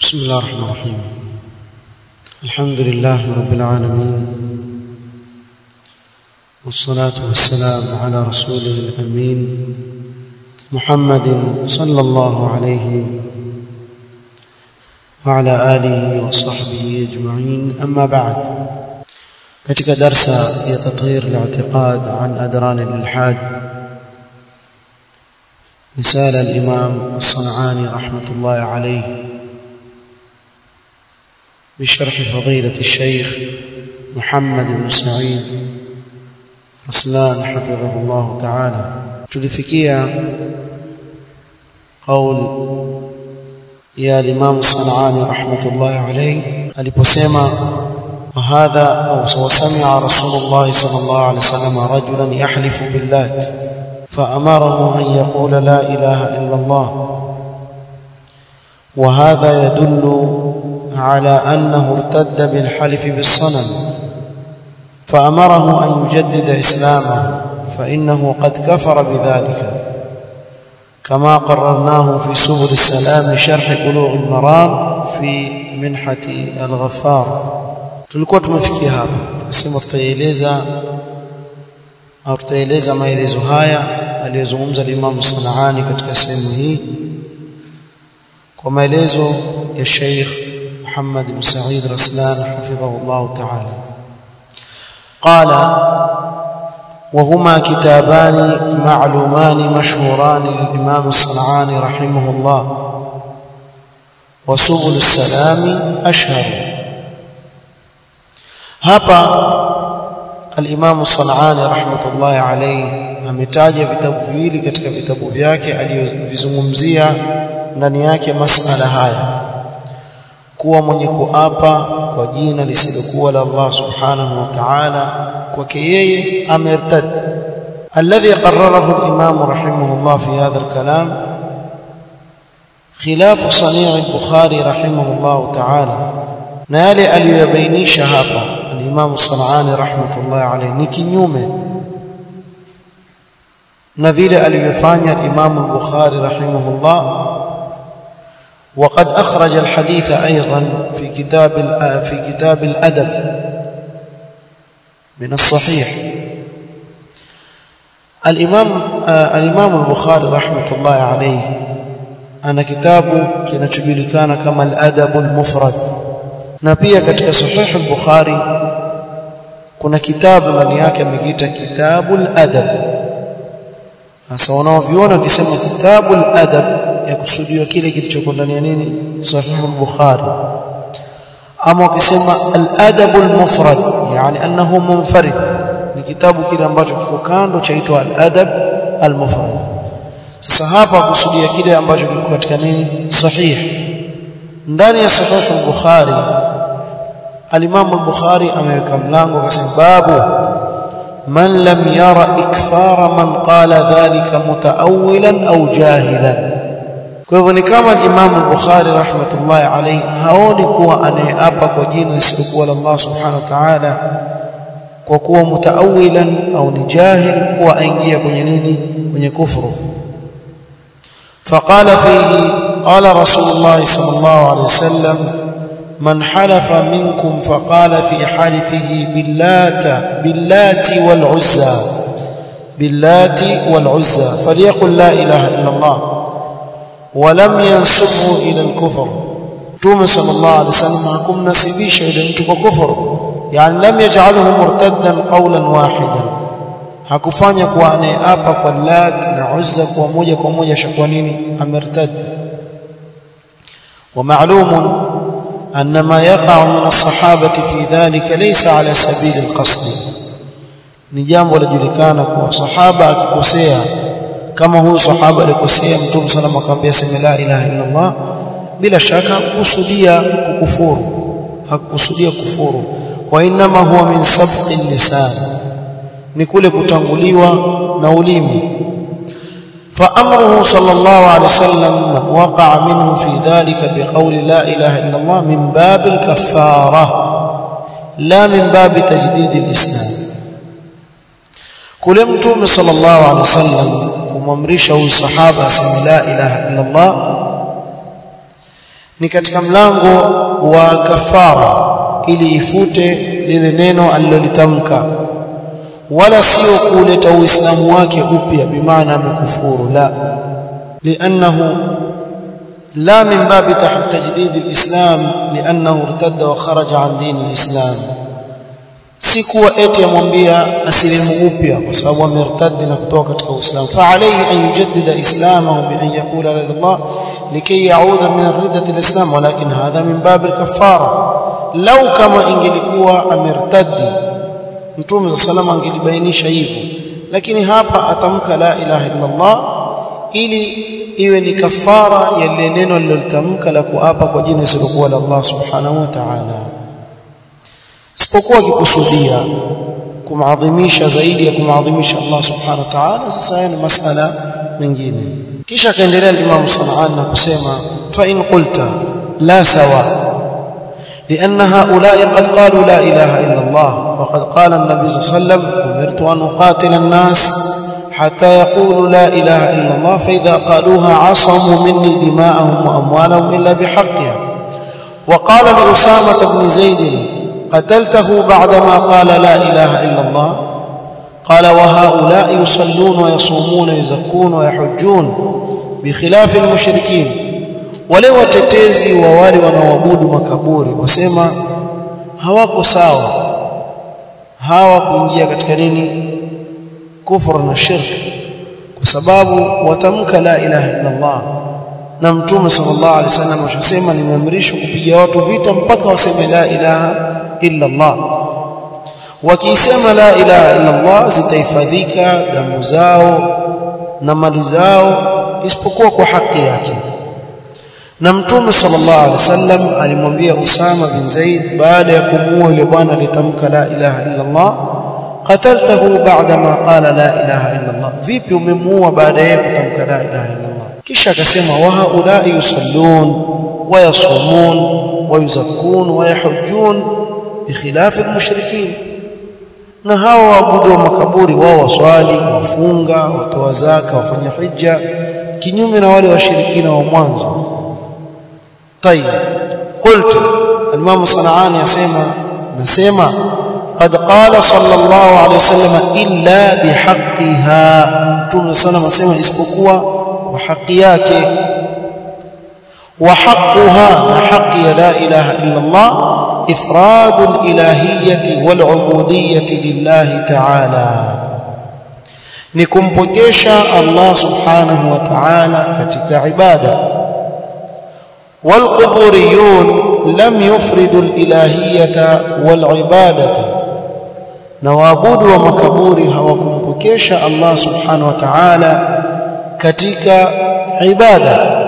بسم الله الرحمن الرحيم الحمد لله رب العالمين والصلاة والسلام على رسوله الأمين محمد صلى الله عليه وعلى آله وصحبه أجمعين أما بعد katika darsa ya tathir al-i'tiqad an adran al-ilhad رسالة الإمام الصنعاني رحمة الله عليه بشرح فضيلة الشيخ محمد بن سعيد رسلان حفظه الله تعالى تلفكيا قول يا الإمام الصنعاني رحمة الله عليه aliposema وهذا أو وسمع رسول الله صلى الله عليه وسلم رجلا يحلف باللات فأمره أن يقول لا إله إلا الله وهذا يدل على أنه ارتد بالحلف بالصنم فأمره أن يجدد إسلامه فإنه قد كفر بذلك كما قررناه في سبل السلام شرح بلوغ المرام في منحة الغفار tulikuwa tumefikia hapa tukasema tutaeleza au tutaeleza maelezo haya aliyozungumza Imam Sanaani katika sehemu hii kwa maelezo ya Sheikh Muhammad bin Said Raslan hafidhahu Allah ta'ala قال وهما كتابان معلومان مشهوران للإمام الصنعاني رحمه الله وسبل السلام أشهر hapa al-Imam Sanani rahmatullahi alayhi ametaja vitabu viwili katika vitabu vyake aliyovizungumzia ndani yake masala haya kuwa mwenye kuapa kwa jina lisilokuwa la Allah subhanahu wa ta'ala kwake yeye amertad alladhi qarrarahu al-Imam rahimahullah fi hadha al-kalam خلاف صنيع البخاري رحمه الله تعالى na yale aliyobainisha hapa al-Imam Sanani rahmatullahi alayhi ni kinyume na vile alivyofanya al-Imam al-Bukhari rahimahullah وقد أخرج الحديث أيضا في كتاب في كتاب الأدب من الصحيح الإمام الإمام البخاري رحمة الله عليه أنا كتابه كنتجلكان كما الأدب المفرد na pia katika sahih al-Bukhari kuna kitabu ndani yake amekiita kitabul adab sasa wanaoviona wakisema kitabul adab ya kusudiwa kile kilichoko ndani ya nini sahih al-Bukhari ama wakisema al-adab al-mufrad yani annahu munfarid ni kitabu kile ambacho kiko kando chaitwa al-adab al-mufrad sasa hapa kusudia kile ambacho kiko katika nini sahih ndani ya sahih al-Bukhari al-Imam al-Bukhari ameweka mlango akasema babu man lam yara ikfara man qala dhalika mutaawilan au jahilan kwa hivyo ni kama al-Imam al-Bukhari rahmatullahi alayhi haoni kuwa anayeapa kwa jina lisilokuwa la Allah subhanahu wa ta'ala kwa kuwa mutaawilan au ni jahil kuwa aingia kwenye nini kwenye kufuru فقال فيه قال رسول الله صلى الله عليه وسلم من حلف منكم فقال في حلفه باللات باللات والعزى باللات والعزى فليقل لا اله الا الله ولم ينسبه الى الكفر توم صلى الله عليه وسلم حكم نسبيش الى mtu كفر يعني لم يجعله مرتدا قولا واحدا hakufanya kuwa anayeapa kwa lat na uzza kwa moja kwa moja shakuwa nini amertad ومعلوم أن ما يقع من الصحابة في ذلك ليس على سبيل القصد ni jambo lajulikana kuwa sahaba akikosea kama huyu sahaba alikosea mtume sallallahu akamwambia sema la ilaha illa Allah bila shaka hakukusudia kukufuru hakukusudia kufuru wa inma huwa min sabqi lisan ni kule kutanguliwa na ulimi فأمره صلى الله عليه وسلم من وقع منه في ذلك بقول لا إله إلا الله من باب الكفارة لا من باب تجديد الإسلام كل متوم صلى الله عليه وسلم kumamrisha huyu sahaba aseme la ilaha illa Allah ni katika mlango wa kafara ili ifute lile neno alilolitamka wala sio kuleta uislamu wake upya bimaana amekufuru la liannahu لا من باب تجديد الإسلام لأنه ارتد وخرج عن دين الإسلام si kuwa eti amwambia asilimu upya kwa sababu amertadi na kutoka katika Uislamu fa alayhi an yujaddida islamahu bi an yaqula la ilallah likay yauda min ar-riddati al-islam walakin hadha min bab al-kaffara law kama ingelikuwa amertadi mtume sallallahu alayhi angelibainisha hivyo lakini hapa atamka la ilaha illa Allah ili iwe ni kafara ya lile neno lililotamka la kuapa kwa jina isilokuwa la Allah subhanahu wa ta'ala isipokuwa akikusudia kumadhimisha zaidi ya kumadhimisha Allah subhanahu wa ta'ala sasa haya ni masala mengine kisha akaendelea Imam Sanaan na kusema fa in qulta la sawa لأن هؤلاء قد قالوا لا إله إلا الله وقد قال النبي صلى الله عليه وسلم أمرت أن أقاتل الناس حتى يقولوا لا إله إلا الله فإذا قالوها عصموا مني دماءهم وأموالهم إلا بحقها وقال لأسامة بن زيد قتلته بعدما قال لا إله إلا الله قال وهؤلاء يصلون ويصومون ويزكون ويحجون بخلاف المشركين wale watetezi wa wale wanaoabudu makaburi wasema hawako sawa hawa kuingia katika nini kufur na shirk kwa sababu watamka la ilaha illa Allah na mtume sallallahu alaihi wasallam ashasema nimeamrishwa kupiga watu vita mpaka waseme la ilaha illa Allah wakisema la ilaha illa Allah zitahifadhika damu zao na mali zao isipokuwa kwa haki yake na mtume sallallahu alaihi wasallam alimwambia Usama bin Zaid baada ya kumuua yule bwana alitamka la ilaha illa Allah qataltahu ba'da ma qala la ilaha illa Allah vipi umemuua baada ya kutamka la ilaha illa Allah kisha akasema wa haulai yusallun wa yasumun wa yuzakkun wa yahujjun bikhilaf almushrikin na hawa waabudu wa makaburi wao waswali wafunga watoa zaka wafanya hija kinyume na wale washirikina wa mwanzo طيب قلت الامام صنعاني يسمع نسمع قد قال صلى الله عليه وسلم الا بحقها متوم صلى الله عليه وسلم isipokuwa kwa haki yake وحقها حق لا اله الا الله افراد الالهيه والعبوديه لله تعالى nikumpokesha Allah subhanahu wa ta'ala katika ibada والقبوريون لم يفردوا الالهيه والعباده نوابود ومكبوري hawakumpokesha Allah subhanahu wa ta'ala katika ibada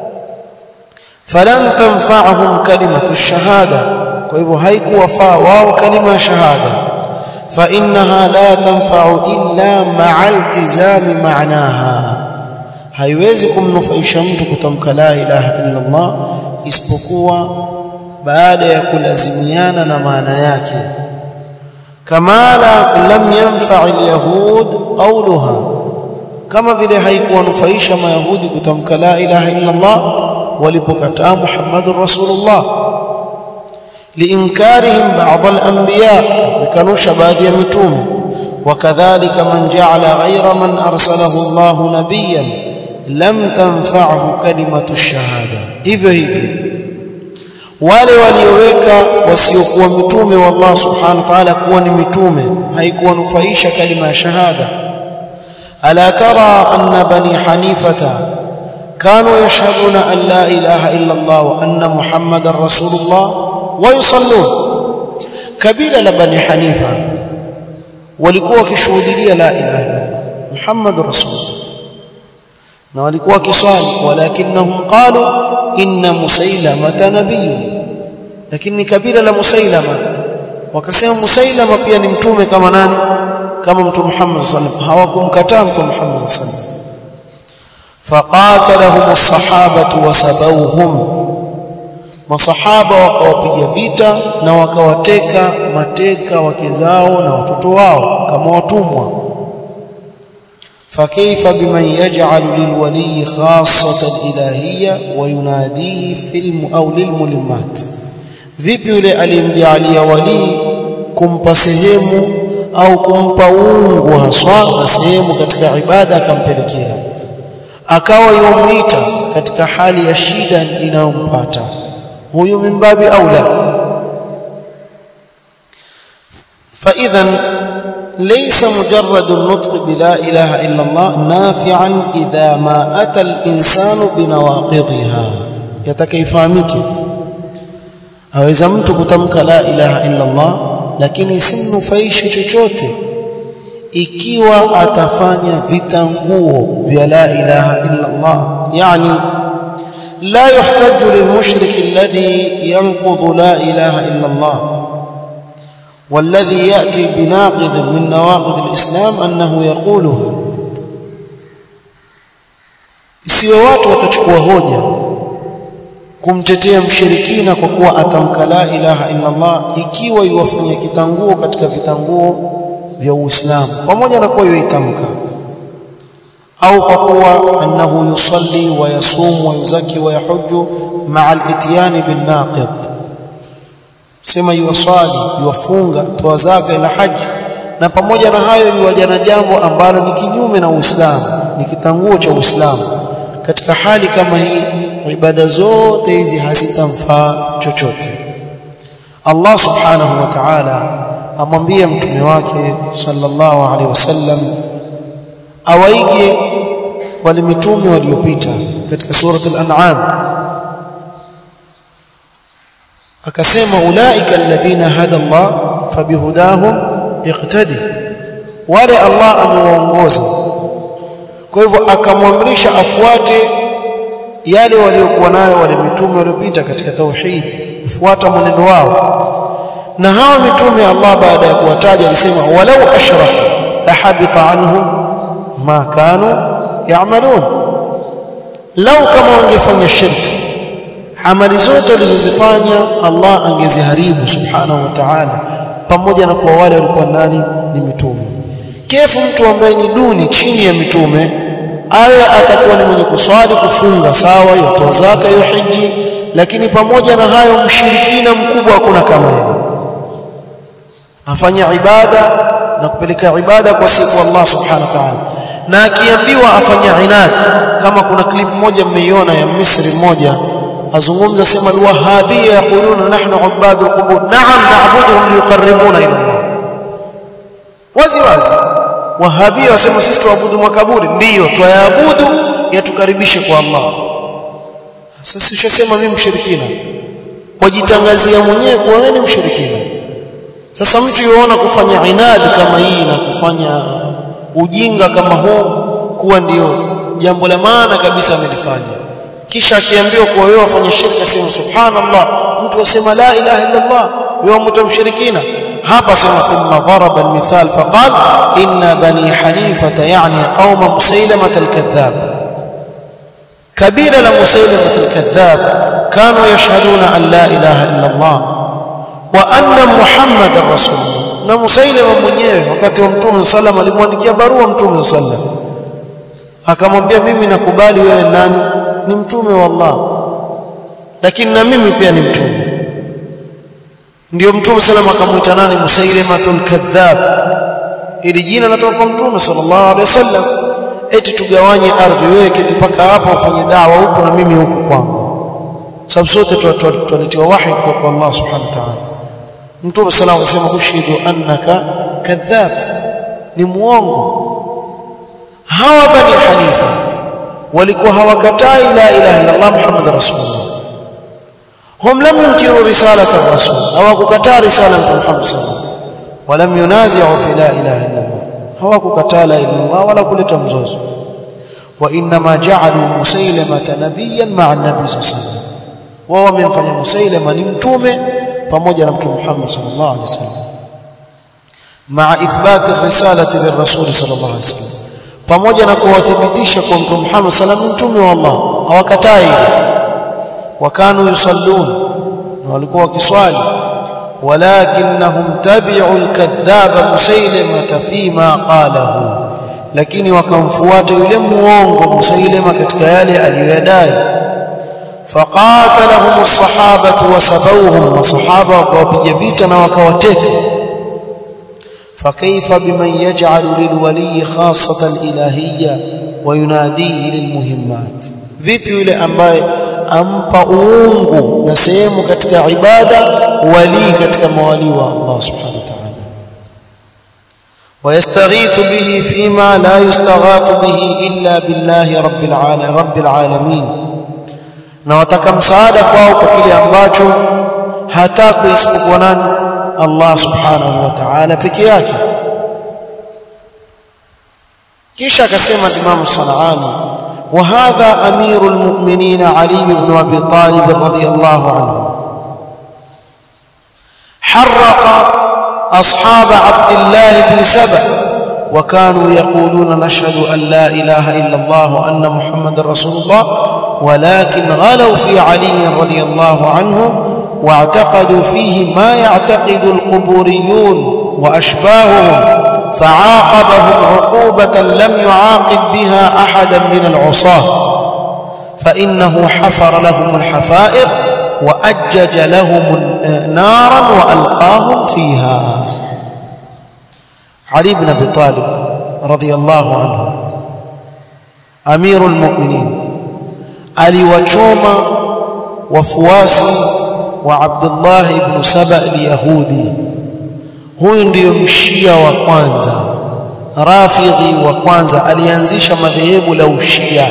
فلن تنفعهم كلمه الشهاده kwa hivyo haikuwafaa wao kalima ya shahada فانها لا تنفع الا مع التزام معناها haiwezi kumnufaisha mtu kutamka la ilaha illa Allah isipokuwa baada ya kulazimiana na maana yake kama la lam yanfa alyahud qawluha kama vile haikuwanufaisha mayahudi kutamka la ilaha illa Allah walipokataa Muhammadur Rasulullah liinkarihim ba'd al-anbiya bikanusha baadhi ya mitume وكذلك من جعل غير من أرسله الله نبيا lam tanfa'hu kalimatu shahada hivyo hivyo wale walioweka wasiokuwa mitume wa Allah subhanahu wa ta'ala kuwa ni mitume haikuwanufaisha kalima ya shahada ala tara anna bani hanifata كانوا يشهدون أن لا إله إلا الله وأن محمد رسول الله ويصلون كبيرة لبني حنيفة ولكوا كشهودية لا إله إلا الله محمد رسول الله na walikuwa kiswali walakinnahum qalu inna musailamata nabiy lakini kabila la musailama wakasema musailama pia ni mtume kama nani kama mtume Muhammad sallallahu alaihi wasallam hawakumkataa mtume Muhammad sallallahu alaihi wasallam faqatalahum as-sahabatu wasabawhum masahaba wakawapiga vita na wakawateka mateka wake zao na watoto wao kama watumwa فكيف بمن يجعل للولي خاصة الإلهية ويناديه في الم أو للملمات vipi yule aliyemjaalia walii kumpa sehemu au kumpa uungu haswa na sehemu katika ibada akampelekea akawa yumita katika hali ya shida inayompata huyu mimbabi aula فاذا ليس مجرد النطق بلا اله الا الله نافعا اذا ما اتى الانسان بنواقضها يتكيفهمike aweza mtu kutamka la ilaha illa Allah lakini isimnufaishi chochote ikiwa atafanya vitanguo vya la ilaha illa Allah yani لا يحتج للمشرك الذي ينقض لا إله إلا الله والذي يأتي بناقض من نواقض الإسلام أنه يقوله isiwe watu watachukua hoja kumtetea mshirikina kwa kuwa atamka la ilaha illa Allah ikiwa yuwafanyia kitanguo katika vitanguo vya Uislamu pamoja na kuwa yuitamka au kwa kuwa annahu yusalli wa yasum wa yuzaki wa yahujju ma'a al-ityan bin naqid sema yuwasali yuwafunga toa zaka ila haji na pamoja na hayo yuwaja na jambo ambalo ni kinyume na Uislamu ni kitanguo cha Uislamu katika hali kama hii ibada zote hizi hazitamfaa chochote Allah subhanahu wa ta'ala amwambia mtume wake sallallahu alaihi wasallam awaige wale mitume waliopita katika surat al-an'am akasema ulaika alladhina hada Allah fabihudahum iqtadi wale Allah amewaongoza kwa hivyo akamwamrisha afuate yale waliokuwa nayo wale mitume waliopita katika tauhid fuata mwenendo wao na hawa mitume Allah baada ya kuwataja alisema walau ashraku lahabita anhum ma kanu ya'malun lau kama wangefanya shirki amali zote walizozifanya Allah angeziharibu subhanahu wa ta'ala pamoja na kwa wale walikuwa nani ni mitume kefu mtu ambaye ni duni chini ya mitume awe atakuwa ni mwenye kuswali kufunga sawa yotoa zaka hiji lakini pamoja na hayo mshirikina mkubwa hakuna kama yeye afanya ibada na kupeleka ibada kwa siku Allah subhanahu wa ta'ala na akiambiwa afanya inad kama kuna clip moja mmeiona ya Misri mmoja azungumza sema alwahabia yaquluna nahnu ubadu alqubur na'am na'buduhum liqarribuna ila Allah wazi wazi wahabia wasema sisi tuabudu makaburi ndiyo tuyaabudu yatukaribishe kwa Allah sasa ushasema mimi mshirikina wajitangazia mwenyewe kuwa wewe ni mshirikina sasa mtu yuona kufanya inadi kama hii na kufanya ujinga kama huu kuwa ndiyo jambo la maana kabisa amelifanya kisha akiambiwa kuwa wewe wafanya shirka sema subhanallah mtu asema la ilaha illa Allah wewe mtu mshirikina hapa sema thumma daraba almithal faqal inna bani hanifata yani qauma musailamah alkadhab kabila la musailamah alkadhab kanu yashhaduna an la ilaha illa Allah wa anna muhammadar rasulullah na musailama mwenyewe wakati wa mtume sallam alimwandikia barua mtume sallam akamwambia mimi nakubali wewe nani ni mtume wa Allah lakini na mimi pia ni mtume ndio mtume sallam akamuita nani musailamatul kadhab ili jina natoka kwa mtume sallallahu alaihi wasallam eti tugawanye ardhi wewe keti paka hapa ufanye dawa huko na mimi huko kwangu sababu sote tunaletiwa wahi kutoka kwa Allah subhanahu wa ta'ala mtume sallallahu alaihi wasallam ushidu annaka kadhab ni muongo hawa bani hanifa walikuwa hawakatai la ilaha illa Allah muhammad rasulullah hum lam yunkiru risalata rasul hawakukataa risala ya muhammad sallallahu walam yunazi'u fi la ilaha illa Allah hawakukataa la ilaha illa Allah wala kuleta mzozo wa inma ja'alu musailamata nabiyyan ma'a an-nabi sallallahu alaihi wasallam wao wamemfanya musailama ni mtume pamoja na mtume Muhammad sallallahu alaihi wasallam maa ithbat ar-risalati lirrasul sallallahu alaihi wasallam pamoja na kuwathibitisha kwa mtume Muhammad sallallahu alaihi wasallam mtume wa Allah hawakatai wakanu yusallun na walikuwa wakiswali walakinnahum tabi'u al-kadhaba musailamata fima qalahu lakini wakamfuata yule muongo Musailima katika yale aliyoyadai faqatalahum as-sahabatu wasabawhum masahaba wakawapiga vita na wakawateka فكيف بمن يجعل للولي خاصة الإلهية ويناديه للمهمات vipi yule ambaye ampa uungu na sehemu katika ibada wali katika mawali wa Allah subhanahu wa ta'ala ويستغيث به فيما لا يستغاث به إلا بالله رب العالمين رب العالمين na wataka msaada kwao kwa kile ambacho hataki isipokuwa nani Allah subhanahu wa ta'ala peke yake kisha akasema Imam Sanani wa hadha amirul mu'minin Ali ibn Abi Talib radiyallahu anhu harraqa أصحاب عبد الله بن سبأ وكانوا يقولون نشهد أن لا إله إلا الله وأن محمد رسول الله ولكن غلوا في علي رضي الله عنه واعتقدوا فيه ما يعتقد القبوريون وأشباههم فعاقبهم عقوبة لم يعاقب بها أحدا من العصاة فإنه حفر لهم الحفائر وأجج لهم نارا وألقاهم فيها علي بن أبي طالب رضي الله عنه أمير المؤمنين aliwachoma wafuasi wa Abdullah ibn Saba al-Yahudi huyu ndiyo mshia wa kwanza rafidhi wa kwanza alianzisha madhehebu la ushia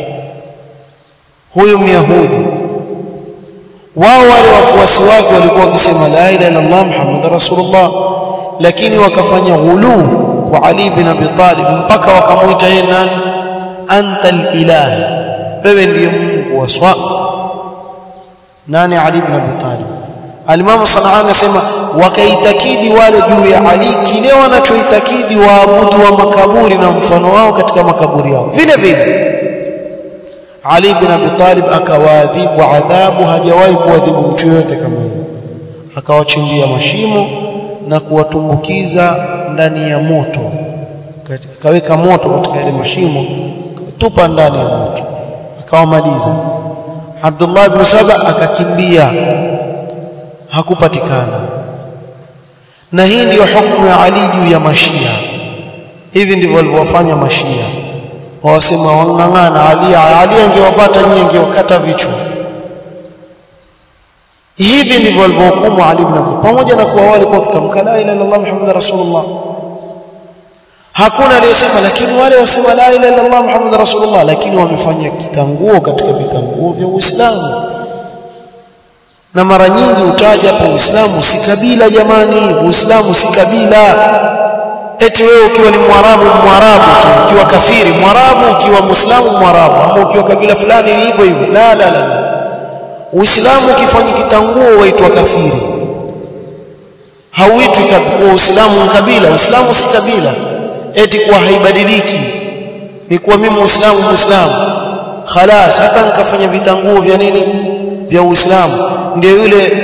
huyu myahudi wao wale wafuasi wake walikuwa wakisema la ilaha illa Allah Muhammad rasulullah lakini wakafanya ghuluu kwa Ali bin Abi Talib mpaka wakamuita yeye nani anta al-ilah wewe ndiye Mungu wa swa nani Ali bin Abi Talib Alimamu Sanaa anasema wakaitakidi wale juu ya Ali kile wanachoitakidi waabudu wa makaburi na mfano wao katika makaburi yao vile vile Ali bin Abi Talib akawaadhibu adhabu hajawahi kuadhibu mtu yote kama hiyo akawachimbia mashimo na kuwatumbukiza ndani ya moto akaweka moto katika yale mashimo tupa ndani ya moto akawamaliza Abdullah ibn Saba akakimbia hakupatikana na hii ndiyo hukumu ya Ali juu ya mashia hivi ndivyo walivyofanya mashia wawasema wang'ang'ana Ali Ali angewapata nyinyi angewakata vichwa hivi ndivyo walivyohukumu Ali ibn Abi pamoja na kuwa wale kwa kitamka la ilaha illallah muhammad rasulullah hakuna aliyesema lakini wale wasema la ilaha illallah muhammad rasulullah lakini wamefanya kitanguo katika vitanguo vya Uislamu na mara nyingi utaja hapo Uislamu si kabila jamani Uislamu si kabila eti wewe ukiwa ni mwarabu mwarabu tu ukiwa kafiri mwarabu ukiwa muislamu mwarabu ama ukiwa kabila fulani ni hivyo hivyo la la la Uislamu ukifanya kitanguo waitwa kafiri hauitwi kwa Uislamu kabila Uislamu si kabila eti kwa haibadiliki ni kuwa mimi muislamu muislamu khalas hata nikafanya vitanguo vya nini vya Uislamu ndio yule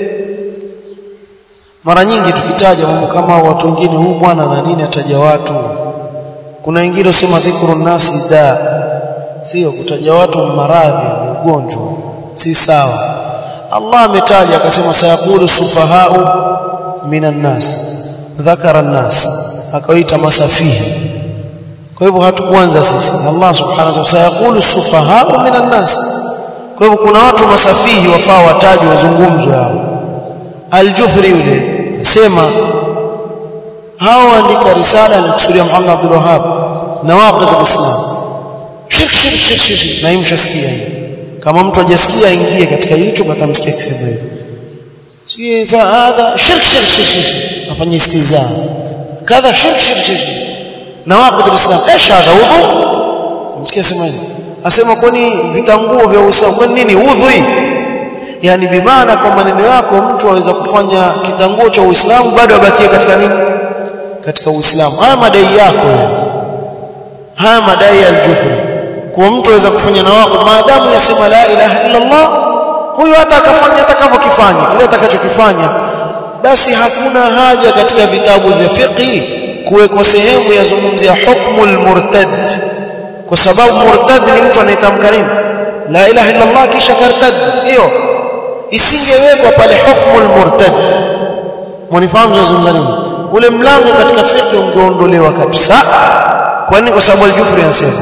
mara nyingi tukitaja mambo kama watu wengine huu bwana na nini ataja watu kuna wengine usema dhikru nasi da sio kutaja watu maradhi ugonjwa si sawa Allah ametaja akasema sayaqulu sufahau minan nas dhakara nas akawaita masafihi kwa hivyo hatukuanza sisi Allah subhanahu wa ta'ala sayaqulu sufahau minan nas kwa hivyo kuna watu masafihi wafaa watajwe wazungumzwe hao Al-Jufri yule sema hao andika risala alikusudia Muhammad Abdul Wahhab nawaqid al-Islam shirk shirk shirk shirk na imshasikia kama mtu hajasikia aingie katika YouTube atamsikia kisema hivyo si fa hadha shirk shirk shirk afanye istiza kadha shirk shirk shirk nawaqid al-Islam ايش هذا وضوء msikia sema hivyo asema kwani vitanguo vya Uislamu kwani nini udhui yani bimaana kwa maneno yako mtu aweza kufanya kitanguo cha Uislamu bado abakie katika nini katika Uislamu haya madai yako ya. haya madai ya al-Jufri kwa mtu aweza kufanya na wako maadamu yasema la ilaha illa Allah huyo hata akafanya atakavyokifanya kile atakachokifanya basi hakuna haja katika vitabu vya fiqh kuwekwa sehemu yazungumzia hukmu almurtad kwa sababu murtad ni mtu anayetamka nini la ilaha illa Allah kisha kartad sio isingewekwa pale hukmu almurtad mnifahamu nazungumza nini ule mlango katika fiqh ungeondolewa kabisa kwa nini kwa sababu al-Jufri anasema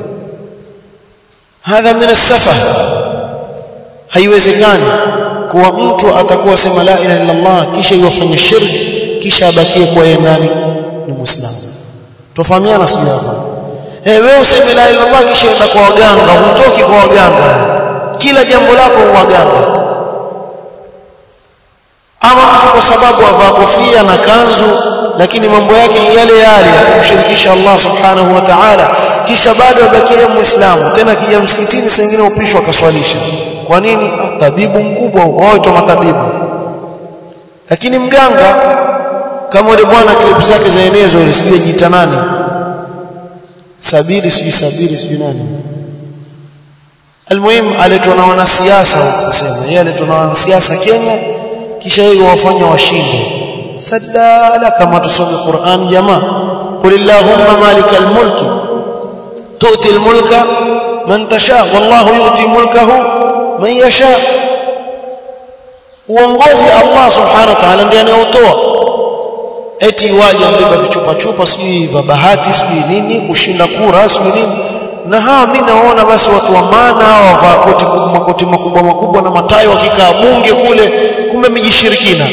hadha min as-safah haiwezekani kuwa mtu atakuwa sema la ilaha illa Allah kisha yofanya shirki kisha abakie kwa yeye nani ni muislamu tofahamiana sio hapa eh wewe useme la ilaha illa Allah kisha enda kwa waganga hutoki kwa waganga kila jambo lako waganga ama mtu kwa sababu avaa kofia na kanzu lakini mambo yake yale yale kumshirikisha Allah subhanahu wa ta'ala kisha bado abakia muislamu tena kija msikitini saa nyingine upishwa akaswalisha kwa nini tabibu mkubwa wao tu matabibu lakini mganga kama yule bwana klipu zake zaenezwa ile sijui jiita nani sabiri sijui sabiri sijui nani almuhim aletwa na wanasiasa kusema yeye aletwa na wanasiasa Kenya kisha yeye wafanya washinde sadala kama tusome Qur'an jamaa qul illahumma malikal mulki tu'ti al mulka man tasha wallahu yu'ti mulkahu man yasha uongozi Allah subhanahu wa ta'ala ndiye anayotoa eti waje ambeba vichupa chupa sijui bahati sijui nini kushinda kura sijui nini na hawa mimi naona basi watu wa maana hawa wavaa koti makoti makubwa makubwa na matai wakikaa bunge kule kumbe mijishirikina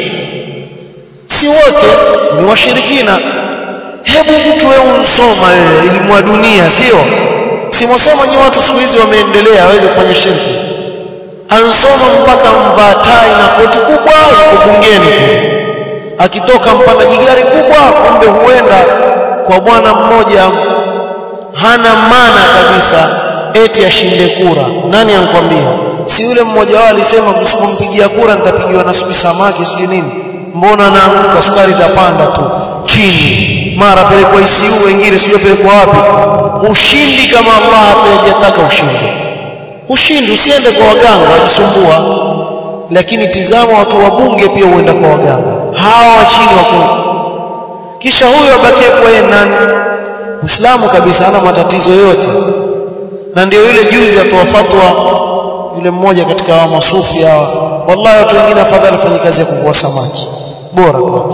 si wote ni washirikina hebu mtu wewe unsoma wewe elimu ya dunia sio si mwasema ni watu siku hizi wameendelea waweze kufanya shirki ansoma mpaka mvaa tai na koti kubwa yuko bungeni akitoka mpandaji gari kubwa kumbe huenda kwa bwana mmoja hana maana kabisa eti ashinde kura nani ankwambia si yule mmoja wao alisema msipompigia kura nitapigiwa na sijui samaki sijui nini mbona naanguka sukari za panda tu chini mara pelekwa ICU wengine sijui pelekwa wapi ushindi kama Allah hatajataka ushindi ushindi usiende kwa waganga wajisumbua lakini tizama watu wa bunge pia huenda kwa waganga hawa wa chini wako kisha huyo abakie kwa yeye nani Muislamu kabisa hana matatizo yote na ndio yule juzi atoa fatwa yule mmoja katika wa masufi hawa wallahi watu wengine afadhali fanye kazi ya kuvua samaki bora kwake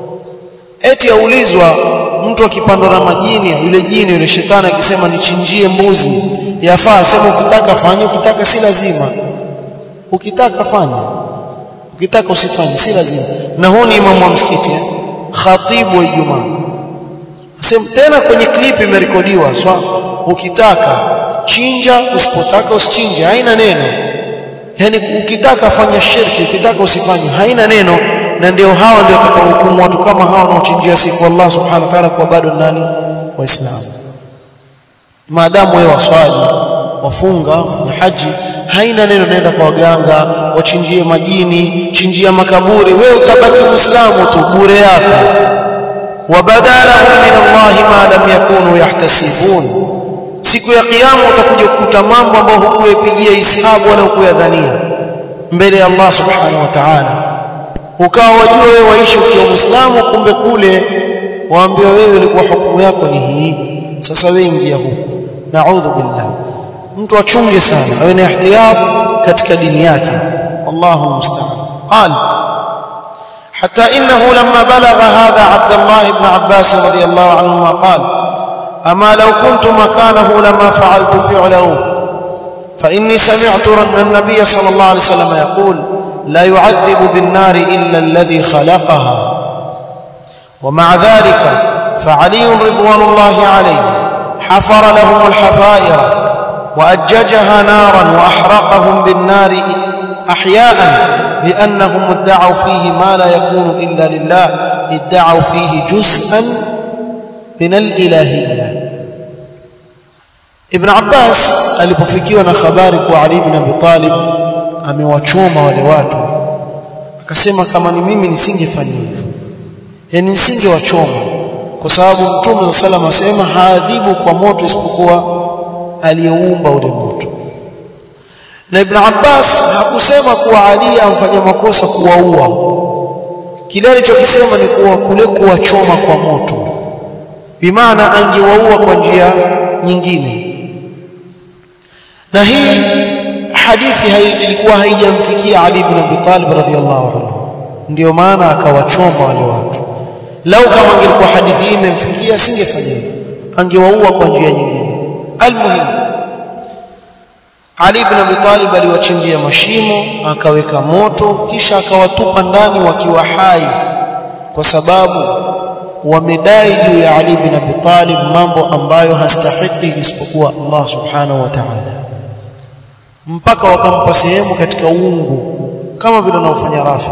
eti aulizwa mtu akipandwa na majini yule jini yule shetani akisema nichinjie mbuzi yafaa sema ukitaka fanya ukitaka si lazima ukitaka fanya ukitaka usifanye si lazima na huu ni imamu wa msikiti eh? khatibu wa Ijumaa Sema tena kwenye clip imerekodiwa swa ukitaka chinja usipotaka usichinje haina neno yani ukitaka fanya shirki ukitaka usifanye haina neno na ndio hawa ndio watakaohukumu watu kama hawa wanaochinjia siku Allah subhanahu wa ta'ala kwa bado nani waislamu maadamu wewe waswali wafunga wafanya haji haina neno naenda kwa waganga wachinjie majini chinjia makaburi wewe ukabaki muislamu tu bure yako wabadalahum min Allah ma lam yakunu yahtasibun siku ya kiyama utakuja kukuta mambo ambayo hukuyapigia hisabu wala hukuyadhania mbele ya Allah subhanahu wa ta'ala ukawa wajua wewe waishi ukiwa muislamu kumbe kule waambiwa wewe ulikuwa hukumu yako ni hii sasa wewe ingia huku naudhu billah mtu achunge sana awe na ihtiyat katika dini yake wallahu musta'an qala حتى إنه لما بلغ هذا عبد الله بن عباس رضي الله عنهما قال أما لو كنت مكانه لما فعلت فعله فإني سمعت النبي صلى الله عليه وسلم يقول لا يعذب بالنار إلا الذي خلقها ومع ذلك فعلي رضوان الله عليه حفر لهم الحفائر وأججها نارا وأحرقهم بالنار أحياء لأنهم ادعوا فيه ما لا يكون إلا لله ادعوا فيه جزءا من الإلهية ابن عباس alipofikiwa na habari kwa Ali ibn Abi Talib amewachoma wale watu akasema kama ni mimi nisingefanya hivyo yani nisingewachoma kwa sababu mtume sallam asema haadhibu kwa moto isipokuwa aliyeumba ule moto na Ibn Abbas hakusema kuwa Ali amfanya makosa kuwaua kile alichokisema ni kuwa kule kuwachoma kwa moto bimaana angewaua kwa njia nyingine na hii hadithi hai, ilikuwa haijamfikia Ali ibn Abi Talib radhiyallahu anhu ndio maana akawachoma wale watu lau kama angelikuwa hadithi hii imemfikia asingefanya hivyo angewaua kwa njia nyingine almuhim Ali ibn Abi Talib aliwachimbia mashimo akaweka moto kisha akawatupa ndani wakiwa hai kwa sababu wamedai juu ya Ali ibn Abi Talib mambo ambayo hastahiki isipokuwa Allah subhanahu wa ta'ala mpaka wakampa sehemu katika uungu kama vile wanaofanya Rafidha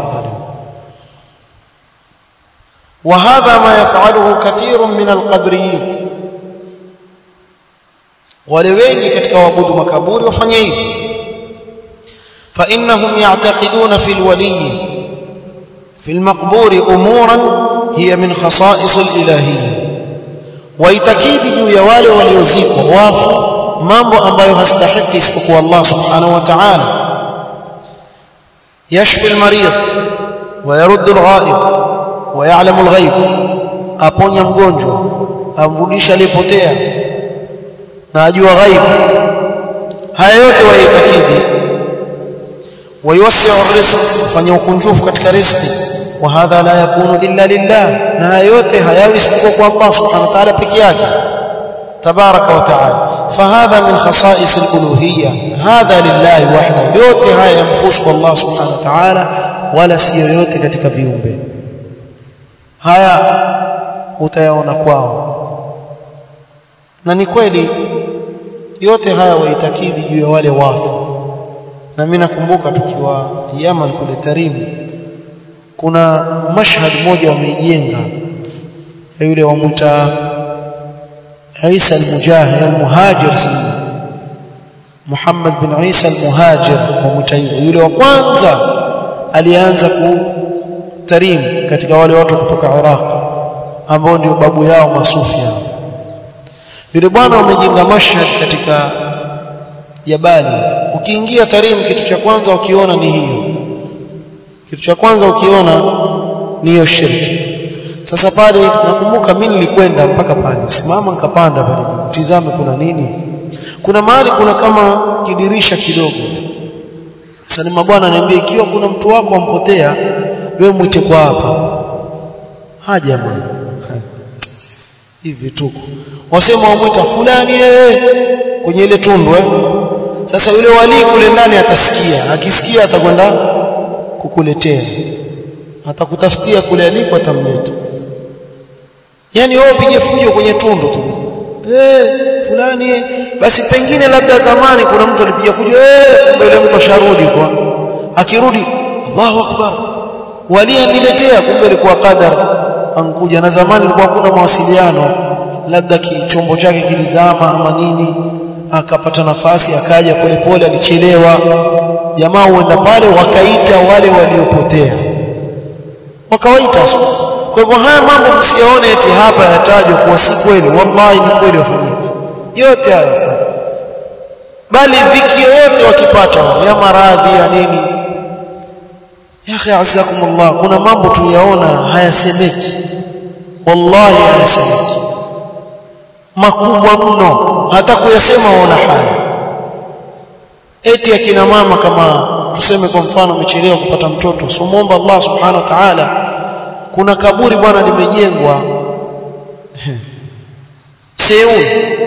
وهذا ما يفعله كثير من القبريين wale wengi katika waabudu makaburi wafanye hivi fa innahum ya'taqiduna fil waliy fil maqburi umuran hiya min khasa'is al ilahiyya waitakidi juu ya wale waliozikwa wafu mambo ambayo hastahiki isipokuwa Allah subhanahu wa ta'ala yashfi al marid wa yaruddu al ghaib wa ya'lamu al ghaib aponya mgonjwa amrudisha aliyepotea na ajua ghaibu haya yote waitakidi wayuwasi'u rizq kufanya ukunjufu katika riziki wa hadha la yakunu illa lillah na haya yote hayawi isipokuwa kwa Allah subhanahu wa ta'ala peke yake tabaraka wa ta'ala fahadha min khasa'is al-uluhiyya hadha lillahi wahdahu yote haya yamkhusu Allah subhanahu wa ta'ala wala si yoyote katika viumbe haya utayaona kwao na ni kweli yote haya waitakidi juu ya wale wafu na mimi nakumbuka tukiwa Yaman kule Tarimu kuna mashhad moja wameijenga ya yule wamuta Isa al-Mujahid al-Muhajir sana Muhammad bin Isa al-Muhajir wamuta yule wa kwanza alianza ku Tarim katika wale watu kutoka Iraq ambao ndio babu yao masufi hao yule bwana wamejenga mashhad katika jabali ukiingia Tarim kitu cha kwanza ukiona ni hiyo kitu cha kwanza ukiona ni hiyo shirki sasa pale nakumbuka mimi nilikwenda mpaka pale simama nikapanda pale tizame kuna nini kuna mahali kuna kama kidirisha kidogo sasa ni mabwana niambie ikiwa kuna mtu wako ampotea wewe mwite kwa hapa haja bwana hivi tuko wasema wamwita fulani eh kwenye ile tundu eh sasa yule wali kule ndani atasikia akisikia atakwenda kukuletea atakutafutia kule aliko atamleta yani wewe upige fujo kwenye tundu tu eh fulani eh. basi pengine labda zamani kuna mtu alipiga fujo eh kumbe yule mtu asharudi kwa akirudi Allahu akbar wali aniletea kumbe ilikuwa qadar ankuja na zamani ilikuwa hakuna mawasiliano labda kichombo chake kilizama ama nini akapata nafasi akaja polepole alichelewa jamaa huenda pale wakaita wale waliopotea wakawaita kwa hivyo haya mambo msione eti hapa yatajwa kuwa si kweli wallahi ni kweli wafanyika yote haya bali dhiki yoyote wakipata ya maradhi ya nini ya akhi azakumullah kuna mambo tuyaona hayasemeki wallahi hayasemeki makubwa mno hata kuyasema waona haya eti akina mama kama tuseme kwa mfano umechelewa kupata mtoto so muomba Allah subhanahu wa ta'ala kuna kaburi bwana limejengwa Seul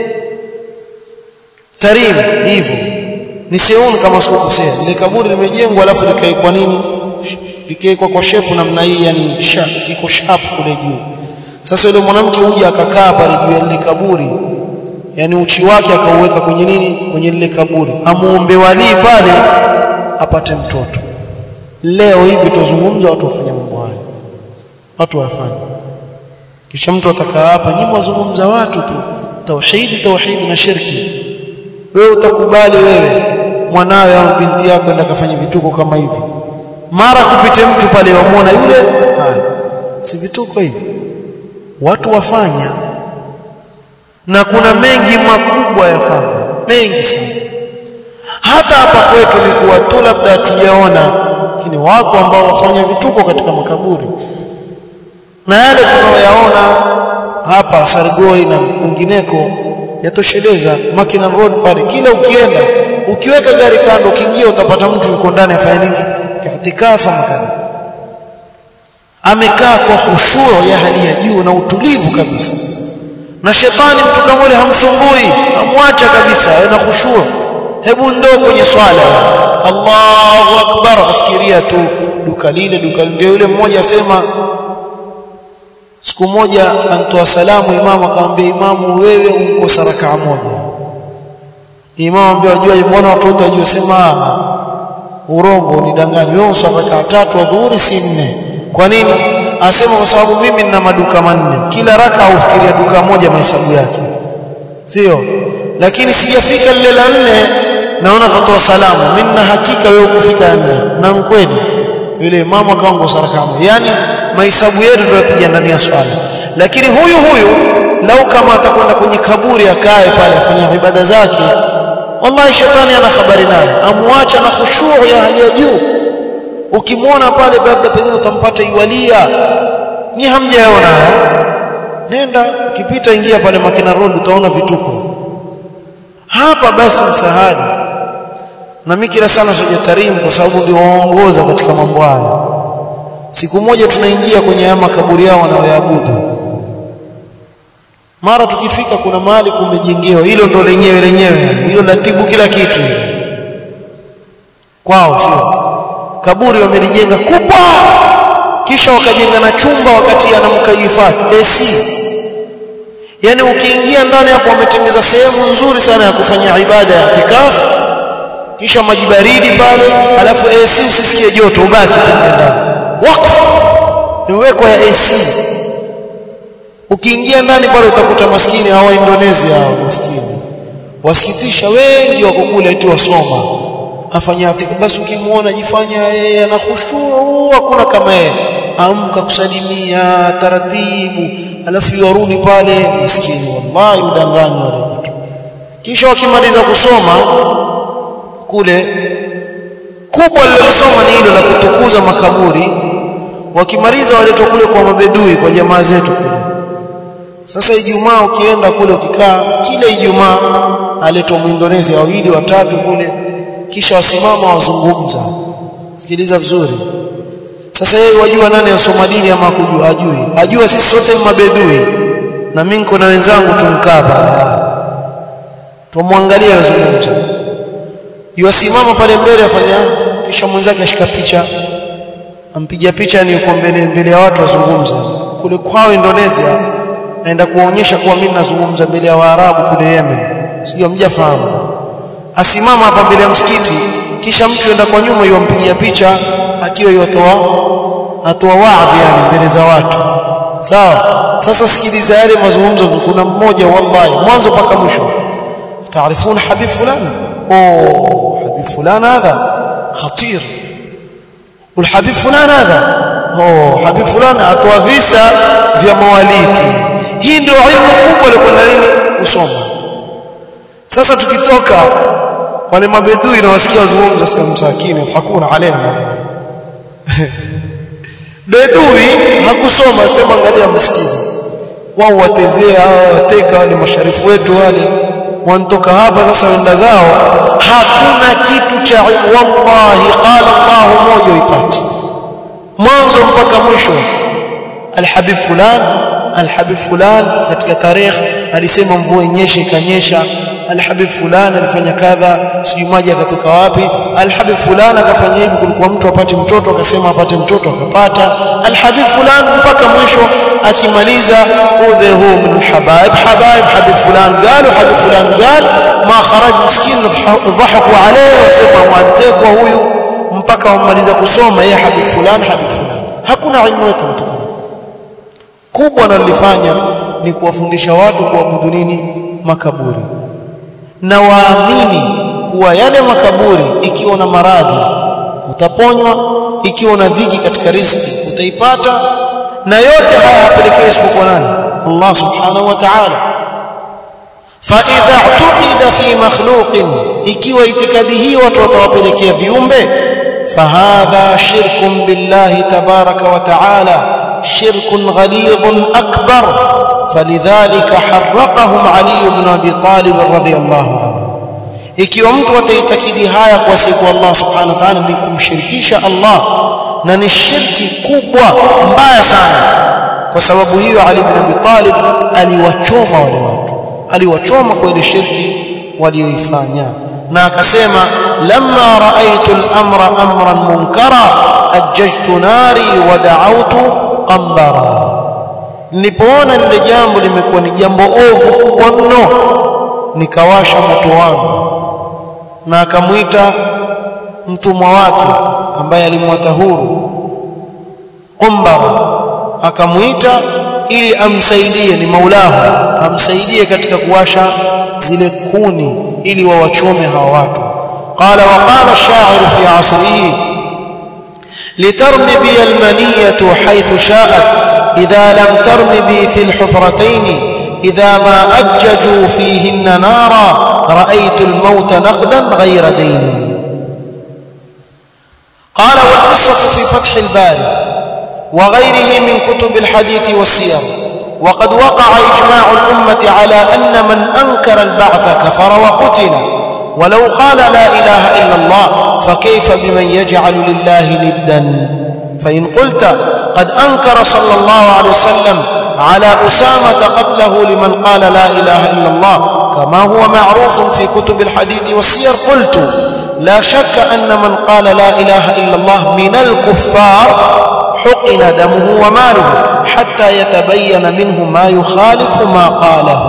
Tarim hivyo ni Seul kama sikukosea ile kaburi limejengwa alafu likaikwa nini likaikwa kwa shepu namna hii yani sharp kiko sharp kule juu sasa yule mwanamke huja akakaa pale juu ya lile kaburi yani uchi wake akauweka kwenye nini kwenye lile kaburi amuombe walii pale apate mtoto leo hivi tuzungumza watu wafanya mambo haya watu wafanye kisha mtu atakaa hapa nyinyi wazungumza watu tu tauhidi tauhidi na shirki wewe utakubali wewe mwanawe au binti yako enda kafanya vituko kama hivi mara kupite mtu pale wamuona yule haya si vituko hivi watu wafanya na kuna mengi makubwa yafanya mengi sana hata hapa kwetu ni kuwa tu labda tujaona lakini wako ambao wafanya vituko katika makaburi na yale tunayoyaona hapa Sargoi na kwingineko yatosheleza Makina Road pale kila ukienda ukiweka gari kando ukiingia utapata mtu yuko ndani afanya nini itikafa makani amekaa kwa khushuu ya hali ya juu na utulivu kabisa na shetani mtu kama yule hamsumbui amwacha kabisa ana khushuu hebu ndoo kwenye swala Allahu akbar afikiria tu duka lile duka lile yule mmoja asema siku moja antoa salamu imamu akamwambia imamu wewe unkosa rakaa moja imamu ambia wajua mbona watoto wajua sema urongo unidanganya wewe uswali rakaa tatu adhuhuri si nne kwa nini asema kwa sababu mimi nina maduka manne kila raka ufikiria duka moja mahesabu yake sio lakini sijafika lile la nne naona tutatoa salamu mimi na hakika wewe kufika nne na mkweli yule imamu akaongo sarakamu yani mahesabu yetu tunapiga ndani ya swala lakini huyu huyu lau kama atakwenda kwenye kaburi akae pale afanya ibada zake wallahi shetani ana habari naye amwacha na khushuu ya hali ya juu ukimwona pale labda pengine utampata iwalia ni hamjaona nenda ukipita ingia pale Makina Road utaona vituko hapa basi msahadi na mimi kila sana sijatarimu kwa sababu ndio waongoza katika mambo haya siku moja tunaingia kwenye haya makaburi yao wanaoyaabudu mara tukifika kuna mahali kumejengewa hilo ndo lenyewe lenyewe hilo latibu kila kitu kwao sio kaburi wamelijenga kubwa kisha wakajenga na chumba wakati anamkayifati AC yani ukiingia ndani hapo wametengeza sehemu nzuri sana ya kufanya ibada ya itikafu kisha maji baridi pale alafu AC usisikie joto ubaki tu ndani wakfu imewekwa ya AC ukiingia ndani pale utakuta maskini hawa Indonesia hao maskini wasikitisha wengi wako kule eti wasoma afanya basi ukimuona jifanya yeye ana khushuu hakuna kama yeye amka kusalimia taratibu alafu yarudi pale maskini wallahi udanganywa wale watu kisha wakimaliza kusoma kule kubwa lililosoma ni hilo la kutukuza makaburi wakimaliza waletwa kule kwa mabedui kwa jamaa zetu kule sasa Ijumaa ukienda kule ukikaa kila Ijumaa aletwa Muindonesia wawili watatu kule kisha wasimama wazungumza sikiliza vizuri sasa yeye wajua nani asoma dini ama kujua ajui ajua sisi sote mabedui na mimi niko na wenzangu tumkaa pale tumwangalie wazungumza yuasimama pale mbele afanya kisha mwenzake ashika picha ampiga picha ni yuko mbele mbele ya watu wazungumza kule kwao Indonesia aenda kuonyesha kuwa mimi nazungumza mbele ya Waarabu kule Yemen sijui mjafahamu asimama hapa mbele ya msikiti kisha mtu enda kwa nyuma yompigia picha akiwa yotoa atoa waadhi yani mbele za watu sawa sasa sikiliza yale mazungumzo kuna mmoja wallahi mwanzo mpaka mwisho taarifuna habib fulani oh habib fulani hadha khatir والحبيب فلان هذا oh habib fulani atoa visa vya mawalidi hii ndio ilmu kubwa ilikuwa nini kusoma sasa tukitoka wale mabedui na wasikia wazungumza sema msakini hakuna alema bedui hakusoma sema angalia maskini wao watezea wateka wale masharifu wetu wale wantoka hapa sasa wenda zao hakuna kitu cha wallahi qala Allah moja ipati mwanzo mpaka mwisho alhabib fulan alhabib fulan katika tarehe alisema mvua inyeshe ikanyesha alhabib fulan alifanya kadha sijui maji akatoka wapi alhabib fulan akafanya hivi kulikuwa mtu apate mtoto akasema apate mtoto akapata alhabib fulan mpaka mwisho akimaliza udhehu min alhabaib habaib habib fulan قالوا habib fulan قال ma kharaj miskin dhahaku alayhi wasema wantekwa huyu mpaka wamaliza kusoma yeye habib fulan habib fulan hakuna ilmu yote mtukufu kubwa analifanya ni kuwafundisha watu kuabudu nini makaburi na waamini kuwa yale makaburi ikiwa na maradhi utaponywa ikiwa na dhiki katika riziki utaipata na yote haya hapelekewi isipokuwa nani Allah subhanahu wa ta'ala فاذا اعتقد في مخلوق ikiwa itikadi hii watu watawapelekea viumbe فهذا شرك بالله تبارك وتعالى شرك غليظ أكبر falidhalika harraqahum ali ibn abi talib radhiyallahu anhu ikiwa mtu ataitakidi haya kwa siku Allah subhanahu wa ta'ala ni kumshirikisha Allah na ni shirki kubwa mbaya sana kwa sababu hiyo Ali ibn Abi Talib aliwachoma wale watu aliwachoma kwa ile shirki walioifanya na akasema lamma raaitu al-amra amran munkara ajjajtu nari wa da'awtu qambara nilipoona lile jambo limekuwa ni jambo ovu kubwa mno nikawasha moto wangu na akamwita mtumwa wake ambaye alimwata huru Qumbara akamwita ili amsaidie ni maulahu amsaidie katika kuwasha zile kuni ili wawachome hawa watu qala wa qala ash-sha'ir fi 'asrihi litarmi bi al-maniyatu haythu sha'at idha lam tarmi bi fi al-hufratayn idha ma ajjaju fihinna nara ra'aytu al-mauta naqdan ghayra dayn qala wal qissatu fi fath al-bari وغيره من كتب الحديث والسير وقد وقع إجماع الأمة على أن من أنكر البعث كفر وقتل ولو قال لا إله إلا الله فكيف بمن يجعل لله ندا فإن قلت قد أنكر صلى الله عليه وسلم على أسامة قتله لمن قال لا إله إلا الله كما هو معروف في كتب الحديث والسير قلت لا شك أن من قال لا إله إلا الله من الكفار حقن دمه وماله حتى يتبين منه ما يخالف ما قاله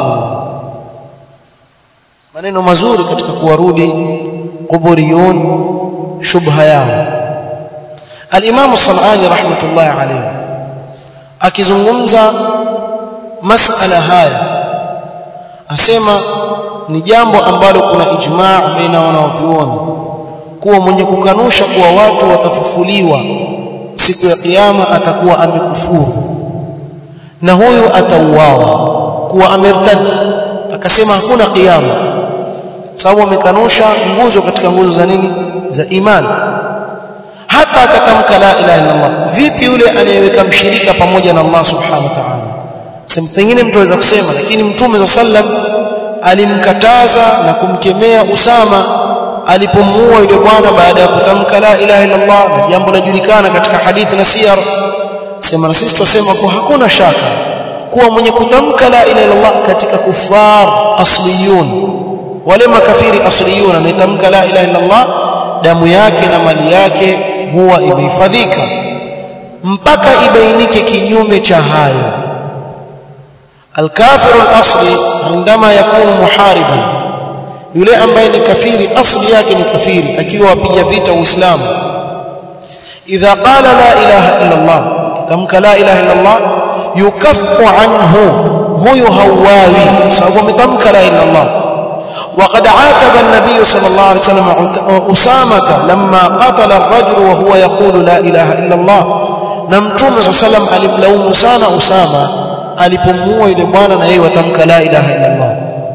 maneno mazuri katika kuwarudi quburiyun shubha yao al-Imam Sanani rahmatullahi alayhi akizungumza masala haya asema ni jambo ambalo kuna ijma' baina wanavyuoni kuwa mwenye kukanusha kuwa watu watafufuliwa siku ya kiyama atakuwa amekufuru na huyu atauawa kuwa amertad akasema hakuna kiyama sababu amekanusha nguzo katika nguzo za nini za imani hata akatamka la ilaha illa Allah vipi yule anayeweka mshirika pamoja na Allah subhanahu wa ta'ala sema pengine mtu aweza kusema lakini mtume za sallam alimkataza na kumkemea Usama alipomuua yule bwana baada ya kutamka la ilaha illa Allah na jambo lajulikana katika hadithi na siyar sema na sisi tusema kwa hakuna shaka kuwa mwenye kutamka la ilaha illa Allah katika kufar asliyun wale makafiri asliyun anayetamka la ilaha illa Allah damu yake na mali yake huwa imehifadhika mpaka ibainike kinyume cha hayo الكافر الاصلي عندما يكون محاربا yule ambaye ni kafiri asli yake ni kafiri akiwa apiga vita uislamu idha qala la ilaha illa allah kitamka la ilaha illa allah yukaffu anhu huyo hawawi sababu ametamka la ilaha illa allah وقد عاتب النبي صلى الله عليه وسلم أسامة لما قتل الرجل وهو يقول لا إله إلا الله نمتوم صلى الله عليه وسلم alimlaumu sana Usama alipomuua yule bwana na yeye watamka la ilaha illa Allah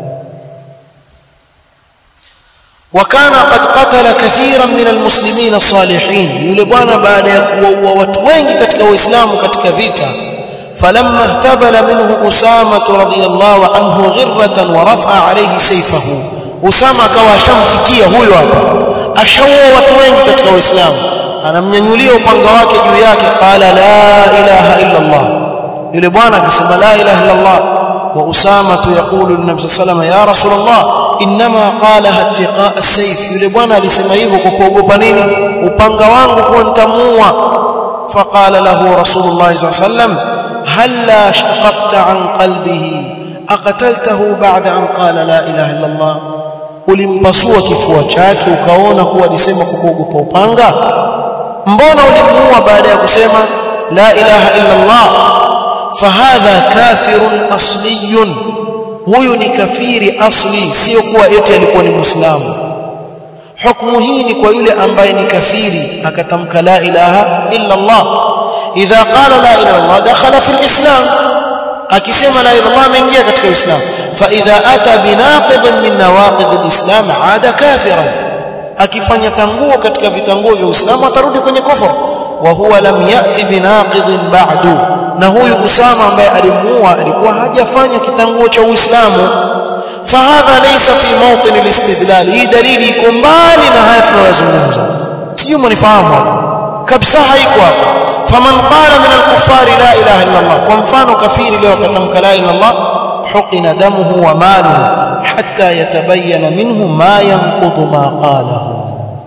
وكان قد قتل كثيرا من المسلمين الصالحين yule bwana baada ya kuwaua watu wengi katika uislamu katika vita فلما اهتبل منه أسامة رضي الله عنه غرة ورفع عليه سيفه أسامة akawa ashamfikia huyo hapa ashaua watu wengi katika uislamu anamnyanyulia upanga wake juu yake qala la ilaha illa Allah yule bwana akasema la ilaha illa Allah wa Usama yaqulu lin-nabi sallallahu alayhi ya rasulullah inma qalaha ittiqa as-sayf yule bwana alisema hivyo kwa kuogopa nini upanga wangu kwa nitamuua faqala lahu rasulullah sallallahu alayhi wasallam halla shaqaqta an qalbihi aqataltahu ba'da an qala la ilaha illa Allah ulimpasua kifua chake ukaona kuwa alisema kwa kuogopa upanga mbona ulimuua baada ya kusema la ilaha illa Allah fahadha kafirun asliyun huyu ni kafiri asli sio kuwa eti alikuwa ni muislamu hukumu hii ni kwa yule ambaye ni kafiri akatamka la ilaha illa Allah idha qala la ilaha illa Allah dakhala fi alislam akisema la ilaha illa Allah ameingia katika uislamu fa idha ata binaqid min nawaqid alislam aada kafiran akifanya tanguo katika vitanguo vya uislamu atarudi kwenye kufur wa huwa lam yati binaqidin ba'du na huyu Usama ambaye alimuua alikuwa hajafanya kitanguo cha Uislamu fahadha laysa fi mawtin alistidlal hii dalili iko mbali na haya tunayozungumza sijui mnifahamu kabisa haiko hapa faman qala min alkuffari la ilaha illa Allah kwa mfano kafiri leo akatamka la ilaha illa Allah huqina damuhu wa maluhu hatta yatabayyana minhu ma yanqudu ma qalahu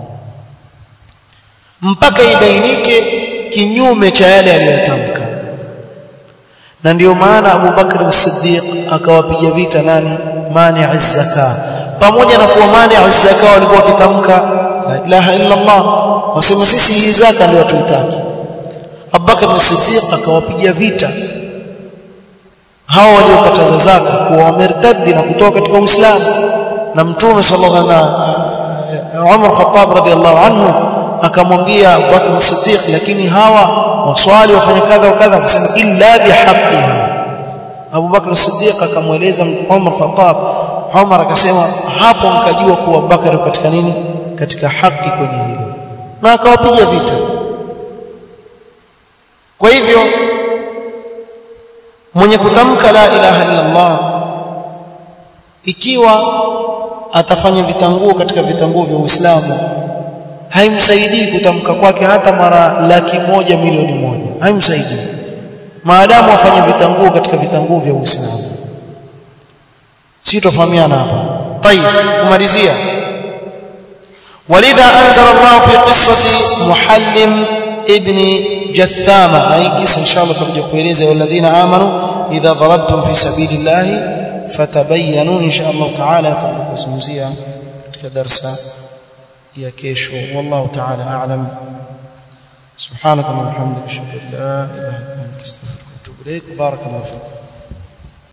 mpaka ibainike kinyume cha yale aliyotamka na ndio maana Abu Bakr as-Siddiq akawapiga vita nani mani az-zaka pamoja na kuwa mani az-zaka walikuwa wakitamka la ilaha illa Allah wasema sisi hii zaka ndio tuitaki Abu Bakr as-Siddiq akawapiga vita hao waliokataza zaka kuwa wamertadi na kutoka katika Uislamu na Mtume sallallahu alaihi wasallam Umar Khattab radhiallahu anhu akamwambia Abu Bakr as-Siddiq lakini hawa waswali wafanya kadha wa kadha akasema illa bihaqqiha Abu Bakr as-Siddiq akamweleza Umar Khattab Umar akasema hapo mkajua kuwa Abu Bakr katika nini katika haki kwenye hilo na akawapiga vita kwa hivyo mwenye kutamka la ilaha illa Allah ikiwa atafanya vitanguo katika vitanguo vya Uislamu haimsaidii kutamka kwake hata mara laki moja milioni moja haimsaidii maadamu afanye vitanguo katika vitanguo vya Uislamu si tofahamiana hapa طيب kumalizia ولذا انزل الله في قصه محلم ابن جثامه هي قصه ان شاء الله ترجع kueleza والذين امنوا اذا ضربتم في سبيل الله فتبينوا ان شاء الله تعالى تكuzungumzia katika darasa ya kesho wallahu ta'ala a'lam subhanaka wa bihamdika ashhadu an la ilaha illa anta astaghfiruka wa atubu ilaik barakallahu fiik